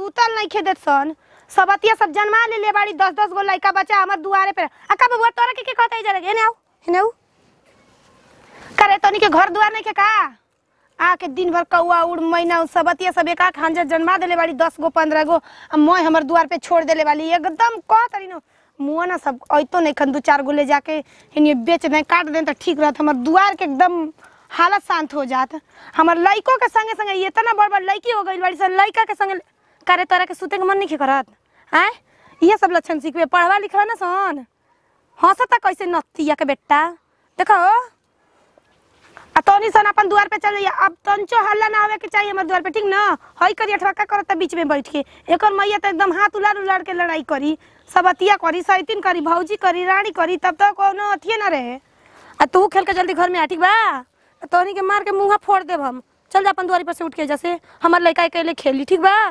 सुतल नहीं खेदत सन सबतिया सब जन्मा ले ले बाड़ी दस दस गो लड़का बच्चा हमर दुआरे पे आ का बबुआ तोरा के के कहता है जरा हेने आओ हेने आओ करे तनी के घर दुआर नहीं के का आके दिन भर कौआ उड़ मैना सबतिया सब एक खांजा जन्मा देले बाड़ी दस गो पंद्रह गो आ मैं हमर दुआर पे छोड़ देले वाली एकदम कह तरी न मुआ ना सब ऐतो नहीं खन दू चार गो ले जाके हिनी बेच दें काट दें तो ठीक रहत हमर दुआर के एकदम हालत शांत हो जात हमर लइको के संगे संगे ये इतना बड़ बड़ लड़की हो गई बाड़ी सब लइका के संगे करे तोरा के सुते के मन नहीं करत आय ये सब लक्षण सीखबे पढ़वा लिखवा ना सन हंसता कैसे नतिया के बेटा देखो आ तोनी सन अपन द्वार पे चल जाइए अब तंचो हल्ला ना आवे के चाहिए हमर द्वार पे ठीक ना हई करी अठवाका करत बीच में बैठ के एकर मैया तो एकदम हाथ उलाड़ उलाड़ के लड़ाई करी सबतिया करी सैतिन करी भौजी करी रानी करी तब तो कोनो अथिए ना रहे आ तू खेल के जल्दी घर में आ ठीक बा आ तोनी के मार के मुंह फोड़ देब हम चल जा अपन द्वारी पर से उठ के जैसे हमर लड़का अकेले खेली ठीक बा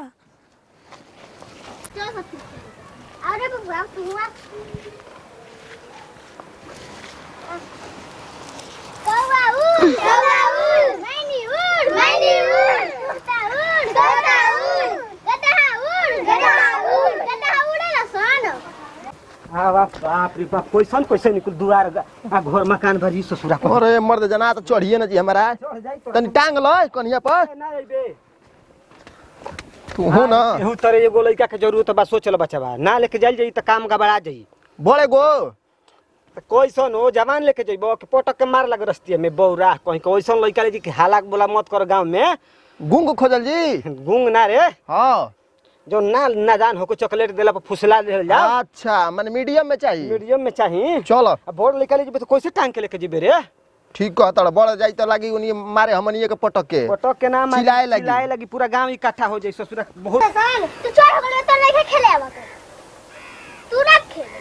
अरे बबुआ तू आ कौवा उड़ कौवा उड़ मैनी उड़ मैनी उड़ कुत्ता उड़ कुत्ता उड़ गधा उड़ गधा उड़ गधा उड़ेला सन आ बाप बाप रे बाप कैसन कैसे निकल दुआर ग- आ घर मकान भरी ससुरा को अरे मर्द जना तो चढ़िए न जी हमारा चढ़ जाई तो तनी टांग लो कनिया पर ना अइबे तू हो ना एहू तरह एगो लइका के जरूरत बा सोचल बच्चा ना लेके जाइल जाई त काम गबड़ा जाई बड़े गो त कैसन हो जवान लेके जइबो कि पटक के मार लग रस्तिया में बौरा कहीं के ओइसन लइका ले जी कि हालाक बोला मत कर गांव में गुंग खोजल जी गुंग ना रे हाँ जो ना नादान होको चॉकलेट देला पर फुसला देल जा अच्छा मन मीडियम में चाहिए मीडियम में चाही चलो अब बोर्ड लइका ले जइबे तो कैसे टांग के लेके जइबे रे ठीक कहता बड़ जाई तो लागी उनी मारे हमनिए के पटक के पटक के नाम चिल्लाए लगी। चिल्लाए लगी पूरा गांव इकट्ठा हो जाई ससुरा बहुत सन तू चढ़ हो गले तो नहीं खेले आवा कर तू ना खेले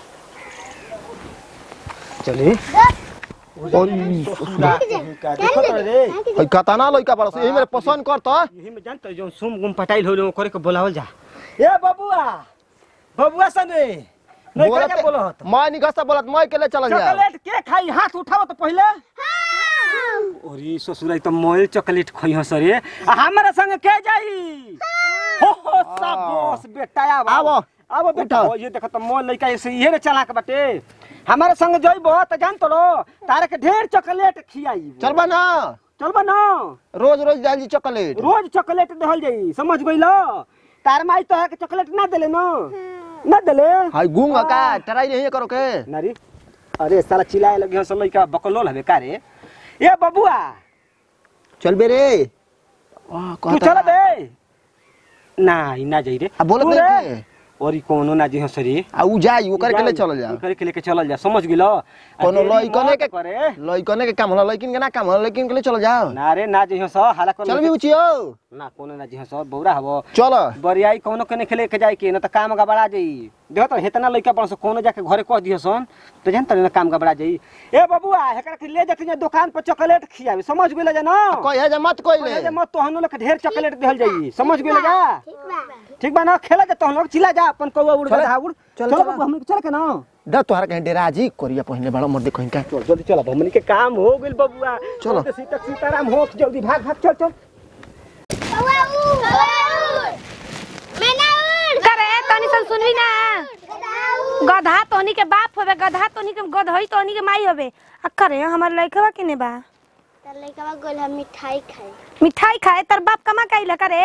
चली ओई ससुरा का देखो तो रे हई कतना लइका बड़ से यही मेरे पसंद कर तो यही में जानत जो सुम गुम पटाइल हो करे के बोलावल जा ए बबुआ बबुआ सने नहीं करे के बोलत मैं निगस्ता बोलत मैं के ले चल जा चॉकलेट के खाई हाथ उठाओ तो पहले ओरी ससुरा तो मोल चॉकलेट खई हस रे आ हमारा संग के जाई हो हो सबोस बेटा आव आवो। आव बेटा उठाओ। ओ, ये देखो तो मोल लइका ऐसे इहे ने चलाक बाटे हमारे संग जइबो त जान तो लो तारे के ढेर चॉकलेट खियाई चलबा ना चलबा ना रोज रोज जाई जी चॉकलेट रोज चॉकलेट देहल जाई समझ गइलो तार माई तो है के चॉकलेट ना देले न ना देले हाय गुंग का ट्राई नहीं करो के नारी अरे साला चिल्लाए लगे हस लइका बकलोल हवे का रे ए बबुआ चल बे रे तू चल बे ना ई ना जाई रे आ बोलत तू नहीं रे, के और ई कोनो ना जी हस रे आ उ जाई ओकर के ले चल जा करे के लेके चलल जा समझ गेलो आ कोनो देरी लइकने मत के करे लइकने के काम होला लइकिन के ना काम होला लइकिन के ले चल जाओ ना रे ना जी हस हाला कर चल भी उचियो ना कोनो ना जी हस बौरा हवो चल बरियाई कोनो के खेले के जाए के न त काम गबड़ा जाई देखो तो हेतना लइका बन कोनो जाके घरे कह दियो सन तो जानत न काम गबड़ा जाई ए बबुआ हेकरा के ले जाके दुकान पर चॉकलेट खियावे समझ गेले जा ना कहे जा मत कोई कहे ले जे मत तोहनो लोग के ढेर चॉकलेट देहल जाई समझ गेले जा ठीक बा ठीक बा ना खेला जा तोहनो चिल्ला जा अपन कौवा उड़ चले। गधा उड़ चल, चल चल। बाबू हम चल के ना द तोहरा के डेरा जी कोरिया पहिने बड़ा मर्दे कहीं का चल जल्दी चल अब हमनी के काम हो गेल बबुआ चलो। चल सीता सीताराम हो जल्दी भाग भाग चल चल कौवा उड़ कौवा उड़ मैना उड़ करे तनी सन सुनली ना गधा उड़ गधा तोनी के बाप होवे गधा तोनी के गधई तोनी के माई होवे आ करे हमर लइकवा किने बा त लइकवा गोल हम मिठाई खाई मिठाई खाए तर बाप कमा कइला करे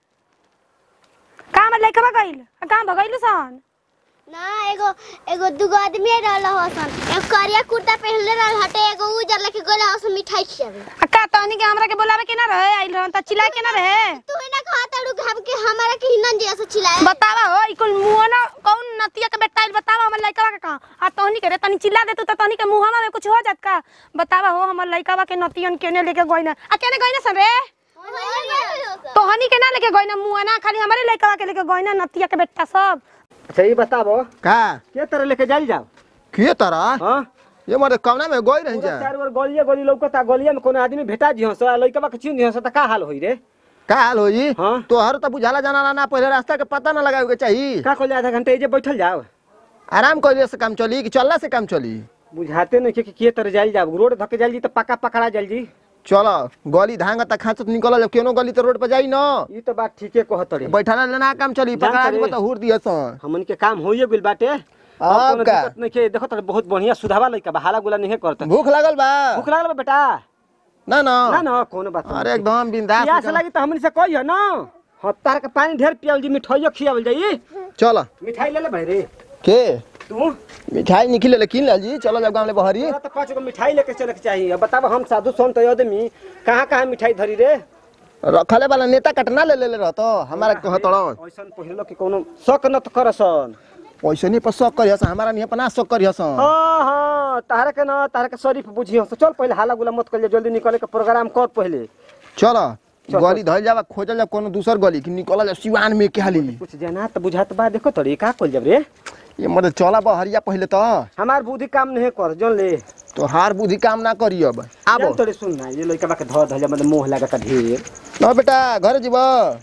काम लइकवा गइल आ काम भगइलु सन ना एगो एगो दुगो आदमी रहल हसन एगो करिया कुर्ता पहनले रहल हटे एगो उजर लेके गोल हसन मिठाई खियावे आ का तोनी के हमरा के बोलावे के ना रहे आइल रहन त चिल्ला के ना रहे तू ही ना कहता रू घाम के हमारा के हिनन जिया से चिल्लाए बतावा हो ई कुल मुंह ना कौन नतिया के बेटा आइल बतावा हमर लइकवा के का आ तोनी के रे तनी चिल्ला दे तू त तोनी के मुंहवा में कुछ हो जात का बतावा हो हमर लइकवा के नतियन केने लेके गइना आ केने गइना सन रे तोहनी के ना लेके गइना मुंह ना खाली हमरे लइकवा के लेके गइना नतिया के बेटा सब अच्छा ये बताबो का के तरह लेके जाइल जाओ के तारा हां ये मर्दे कवना में गोई रही पूरा जा चार बार गलिया गली लौकता गलिया में कोनो आदमी भेटा जी हंस लइकवा के चिन हंस त का हाल होई रे का हाल होई हाँ। तोहर तो बुझाला जाना ना पहले रास्ता के पता ना लगावे के चाहिए का कहले आधा घंटा एजे बैठल जाओ आराम कइले से काम चली कि चलला से काम चली बुझाते नहीं कि के तरह जाइल जाओ रोड धके जाइल जी त पक्का पकड़ा जाइल जी चल गली धांग तक खाचत निकल केनो गली तो रोड पर जाई न ई तो बात ठीके कहत रे बैठाना लेना काम चली जान पकड़ा तरे। दी तो हुर दिया सन हमन के काम होइए गेल बाटे अब अब कोनो का? दिक्कत नहीं के देखो तो बहुत बढ़िया सुधावा लइका बा हाला गुला नहीं करत भूख लागल बा भूख लागल बा बेटा ना ना ना ना कोनो बात नहीं। अरे एकदम बिंदास प्यास लगी तो हमन से कहियो ना हफ्ता के पानी ढेर पियाल जी मिठाइयो खियावल जाई चल मिठाई ले ले भाई रे के तू मिठाई निकले ले किन लाल जी चलो जब गांव ले बहरी तोरा तो पाँच गो मिठाई लेके चले के चाहिए अब बताब हम साधु संत आदमी कहाँ कहाँ मिठाई धरी रे रखले वाला नेता कटना ले ले ले रहतो हमारा कहतड़ ऐसन पहिलो कि कोनो शक न तो करसन पैसे नहीं पर शक करियस हमारा नहीं अपना शक करियस हाँ हाँ तारा के ना तारा के शरीफ बुझियो तो चल पहले हाला गुला मत कर जल्दी निकले के प्रोग्राम कर पहले चल चल, गली धल जावा खोजल जा कोनो दूसर गली कि निकल जा सिवान में के हाली कुछ जाना तो बुझात बा देखो तोरी का कल जब रे ये मत चला बहरिया पहले तो हमार बुद्धि काम नहीं कर जन ले तो हार बुद्धि काम ना करी अब जान आबो तोरे सुन ना ये लइका बा के धर धर मतलब मोह लागत ढेर ना बेटा घर जीव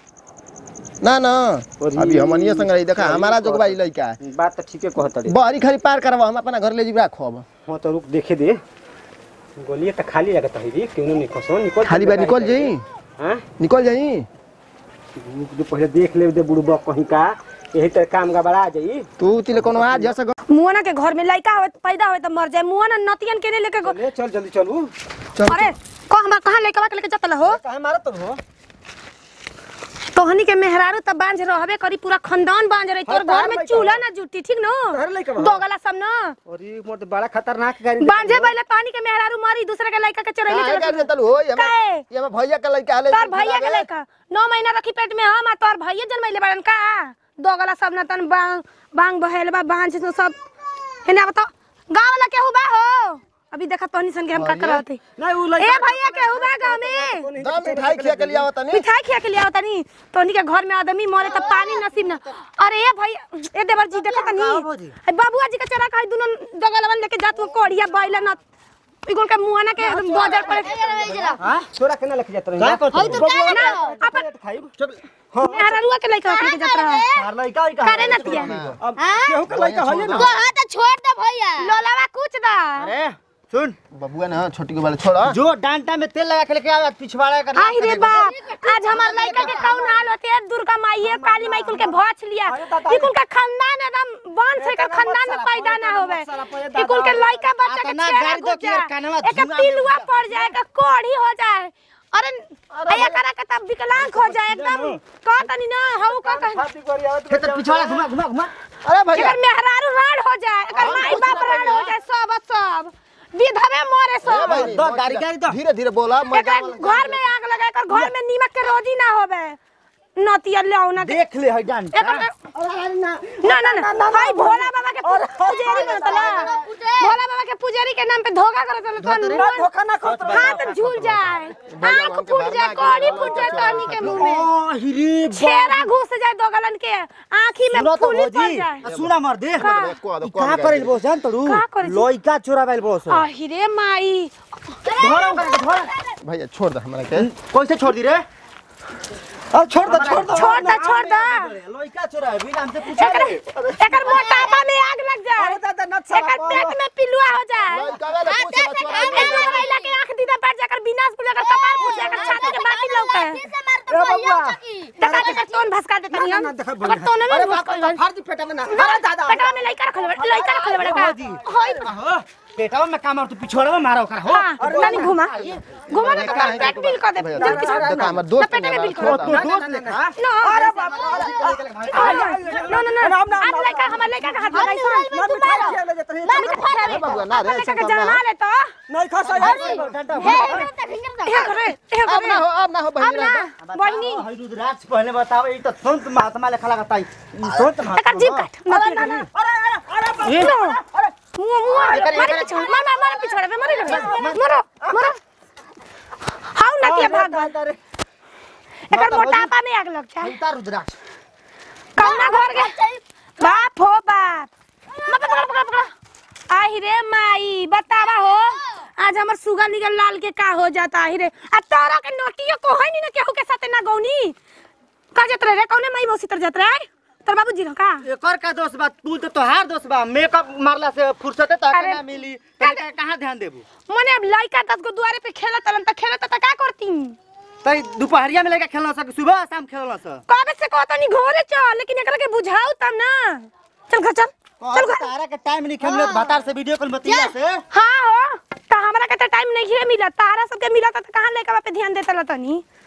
ना ना अरे। अभी हमनिया संग रही देखा हमारा जोगबा ई लइका बात तो ठीके कहत रे बहरी खाली पार करवा हम अपना घर ले जीव राखो अब हाँ तो रुक देखे दे गोलिए तो खाली लगत है रे क्यों नहीं निकल निकल खाली बा निकल जाई हां निकल जाई रुक दे पहले देख ले दे बुढ़बा कहीं का यही तो काम का बड़ा जाई तू तिले कोनो आ जा सक मुआना के घर में लड़का होवे पैदा होवे तो मर जाए मुआना नतियन के नहीं लेके गो- ले चल जल्दी चलू चल अरे को हमार कहां लेके के लेके जतल हो काहे मारत हो तोहनी के मेहरारू त बांझ रहबे करी पूरा खानदान बांझ रही तोर हाँ, तार घर में लइका चूल्हा बा। ना जुटी ठीक न तार लइका बा। दोगला सब न अरे मोर तो बड़ा खतरनाक गाड़ी बांझे पहले तोहनी के मेहरारू मरी दूसरे के लड़का के चोरैले काहे चले कर देतल हो ये काहे? ये हम भैया का लइका हाले तोर भैया के लड़का नौ महीना रखी पेट में हम आ तोर भैया जन्मैले बाड़न का दोगला सब न तन बांग बांग बहेल बा बांझ न सब हेने बताओ गांव वाला केहू बा हो अभी देखा तोहनी सन के हम का करत हई नहीं उ ए भैया केहू बा गांव में दम मिठाई खिया के लिया तनी मिठाई खिया के लिया होता नी तोहनी के घर में आदमी मरे तो पानी नसीब ना अरे ए भैया ए देवर जी देखा तनी ए बाबूआ जी के चरा कहि दुनो जगलवन लेके जात वो कोढ़िया बैला न इगोल के मुआना के बाजार पर हां छोरा के ना लेके जात रही हई तो क्या ना ना अपन खाइब मेहरारुआ के लइका लेके जात रहा तार लइका ई करे ना तिया अब केहू के लइका होइए ना को हाथ छोड़ दे भैया लोलावा कुछ दा अरे सुन बबुआ ना छोटी के वाले छोड़ा जो डांटा में तेल लगा के लेके आवे पिछवाड़ा कर आई रे बाप आज हमार लइका के कौन हाल होते है दुर्गा माई है काली माई कुल के भौच लिया ई कुल का खानदान एकदम वंश है का खानदान में पैदा ना होवे ई कुल के लइका बच्चा के अतना चेहरा गाड़ी दो घुस कि यार जाए कानवा एक धुआं पिलुआ पड़ जाए एक कोढ़ी हो जाए अरे अया करा के तब विकलांग हो जाए एकदम का तनी ना हऊ का कह फाती करी आवत खेत पिछवाड़ा घुमा घुमा घुमा अरे भैया एकर मेहरारू राड हो जाए एकर माई बाप राड हो जाए सब सब विधवे मरे सब भाई, दो गाड़ी गाड़ी दो धीरे धीरे बोला मैं एकर घर में आग लगा एकर घर में नीमक के रोजी ना होवे नतिया लौना के देख ले हई डांटा एकर ना ना ना भाई भोला बाबा के पू- पुजारी बनतला भोला बाबा के पुजारी के नाम पे धोखा करत तो ना धोखा ना खत हाथ झूल जाए आंख फूट जाए कौड़ी फूट जाए तहनी के मुंह में ओ हिरी छेरा घुस जाए दोगलन के आंखी में सुनो तो फूली पड़ भौजी जाए सुना मर देख का? ई का करेल बोस जान तड़ू का करेल? लइका चोरावेल बोस आहिरे माई धोरा कर धोरा भैया छोड़ दे हमरा के कैसे छोड़ दी रे अब छोड़ दो छोड़ दो छोड़ दे छोड़ दे लइका चोरावे बिना हमसे पूछा एकर एकर मोटापा में आग लग जाए दादा नत एकर पेट में पिलुआ हो जाए लइका वाले पूछे बा छोड़ा एक दो महिला के आंख दीदा पड़ जाए एकर विनाश हो जाए एकर कपार फूट जाए एकर छाती के बाकी लौके से मार तो भैया चकी देखा देखा तोन भसका देता नहीं हम अगर तोन में घुस गइल फाड़ पेटा में ना अरे दादा पेटवा में लइका रखल बा लइका रखल बा का होई हो पेटावा में काम और तू पिछवाड़ा में मारो कर हो हां नानी घुमा घुमा ना तो पेट बिल कर दे जल पीछे देखा हमर दोस्त पेट में बिल छोड़ कर दे। दोस्त लेखा नो अरे बाप नो नो नो आप लइका हमर लइका का हाथ लगाई सन ना मिठाई खिया ले जात रही ए बबुआ ना रे लइका के जमा ले तो नहीं खा सही हे करे हे अब ना करे हो अब ना हो अब बहिनी ना बहिनी हई रुद्राक्ष पहले बताओ ई तो संत महात्मा लेखा लगता है ई संत एकर जीभ काट मत ना ना ये मुआ मुआ मारे पिछड़ मार मार पिछड़ पे मरे मरो मरो हाउ ना के भाग भाग एकर मोटापा में आग लग जाए उतार रुद्राक्ष कौना घर के बाप हो बाप मत पकड़ पकड़ पकड़ आही रे माई बतावा हो आज हमर सुगा निकल लाल के का हो जाता आही रे आ तोरा के नोटियो को है नी ना केहू के साथे ना गौनी का जत रे कौने माई मौसी तर जत रे तोर बाबूजी रहो का एकर का दोस्त बा तू तो तोहार दोस्त बा मेकअप मारला से फुर्सते तो अरे, ना मिली तने का कहां ध्यान देबू मने अब लइका दस गो दुआरे पे खेलत तलन त खेलत त का करती तई दोपहरिया में लेके खेलना सक सुबह शाम खेलना स कबे से कहत नहीं घोरे चल लेकिन एकरा के बुझाऊ तब ना चल घर चल चल घर तारा के टाइम नहीं खेलले भातार से वीडियो कॉल बतिया से हाँ हो त हमरा के त टाइम नहीं है मिला तारा सबके मिला त कहां लेके पे ध्यान देता तनी